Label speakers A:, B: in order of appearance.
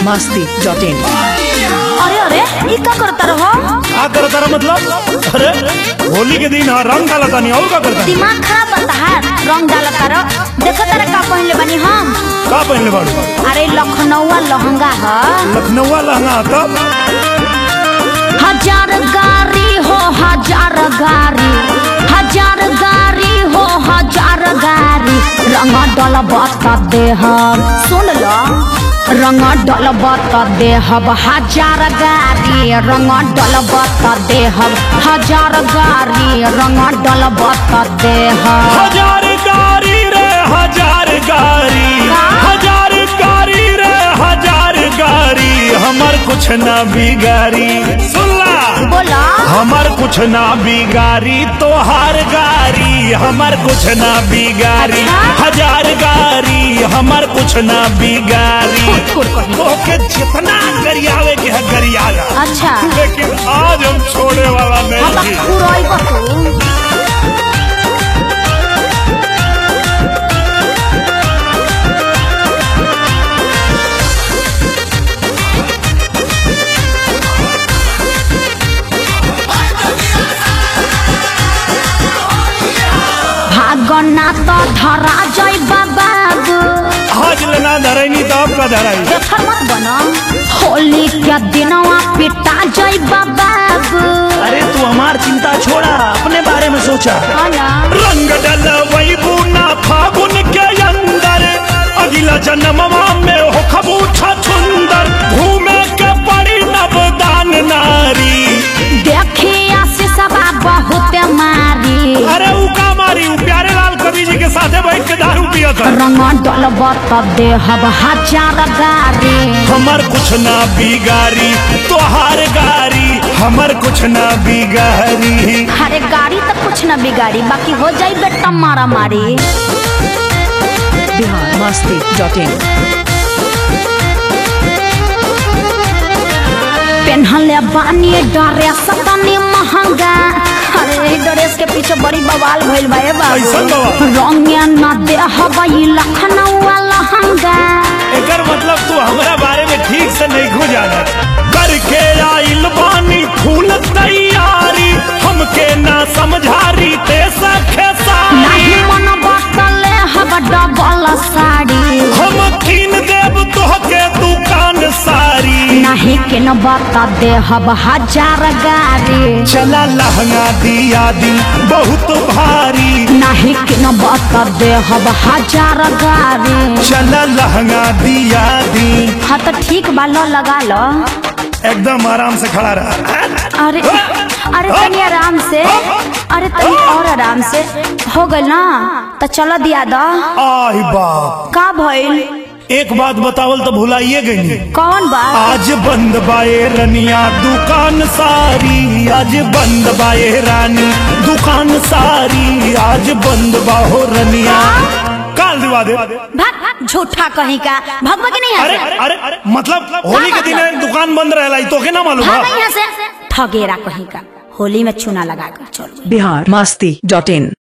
A: Masti dot in
B: अरे अरे ई का करता रहो
C: का करता रहा मतलब अरे होली के दिन हाँ रंग डाला तानी और का करता
B: दिमाग खराब बता है रंग डालता रहो देखो तारा का पहनले बनी हम
C: का पहनले बाड़ू
B: अरे लखनऊआ लहंगा है
C: लखनऊ लहंगा तब
B: हजार गाड़ी हो हजार गाड़ी हजार गाड़ी हो हजार गाड़ी रंग डल बता दे हम सुन लो रंग डल बता दे हम हजार गाड़ी रंग डल बता दे हम हजार गाड़ी रंग डल बता दे हम
C: हजार गाड़ी रे हजार गाड़ी हजार गाड़ी रे हजार गाड़ी हमर कुछ ना बिगाड़ी सुनला
B: बोला
C: हमर कुछ ना बिगाड़ी तोहार गाड़ी हमर कुछ ना बिगाड़ी
B: अच्छा?
C: हजार गाड़ी हमर कुछ ना बिगाड़ी
B: कुर कहीं।
C: तोके जितना गरियावे के है गरियाला
B: अच्छा
C: लेकिन आज हम छोड़े वाला
B: हम
C: नहीं
B: तो उड़ाई बतू भागना तो धरा जाई बाबू
C: आज लेना धरेनी तो आपका धराई
B: बेफर मत बनो होली के दिनवा पिटा जाई बाबू
C: अरे तू हमार चिंता छोड़ा अपने बारे में सोचा
B: ना
C: रंग डल वही बूना फागुन के अंदर अगला जन्मवा में हो खबूछा सुंदर घूमे के पड़ी नवदान नारी
B: देखिया से सबा बहुत मारी
C: अरे ऊ का मारी ऊ प्यारे लाल कवि जी के साथे बैठ के दारू पिया था
B: रंग डल बता दे हब हजार गाड़ी
C: हमर कुछ ना बिगाड़ी तोहार गाड़ी हमर कुछ ना बिगाड़ी
B: अरे गाड़ी तो कुछ न बिगाड़ी बाकी हो जाई बेटा मारा मारी
A: बिहार मस्ती डॉट इन
B: पेन्हले बानी डरे सतनी महंगा अरे ड्रेस के पीछे बड़ी बवाल भइल बा ए
C: कैसन
B: बाबू
C: बवाल?
B: रंगे न दे हबई लखनऊ लहंगा
C: एकर मतलब तू हमरा बारे में ठीक से नहीं खो जाना करके आइल बानी फूल तैयारी हमके ना समझारी ते सखे
B: नहीं
C: सारी
B: मन बतले हब डबल साड़ी
C: हम कीन देव तोहके दुकान सारी
B: नहीं के न बता दे हब हजार गाड़ी
C: चला लहंगा दिया दी बहुत भारी
B: नहीं के न बता दे हब हजार गाड़ी
C: चला लहंगा दिया दी
B: हाँ तो ठीक बा लो लगा लो
C: एकदम आराम से खड़ा रहा
B: अरे अरे तनी आराम से अरे तनी और आराम से हो गइल ना तो चलो दिया दो
C: आई बाप
B: का भइल
C: एक बात बतावल तो भुलाइए गई
B: कौन बात
C: आज बंद बाए रनिया दुकान सारी आज बंद बाए रानी दुकान सारी आज बंद बाहो रनिया काल दिवा दे
B: भाग झूठा कहीं का भगवा के नहीं
C: अरे
B: यहाँ
C: अरे अरे मतलब होली के दिन दुकान बंद रहेला ई तोके ना
B: से
C: मालूम
B: भाग
C: बा?
B: यहाँ से ठगेरा कहीं का होली में चूना लगा कर चलो
A: बिहार मस्ती डॉट इन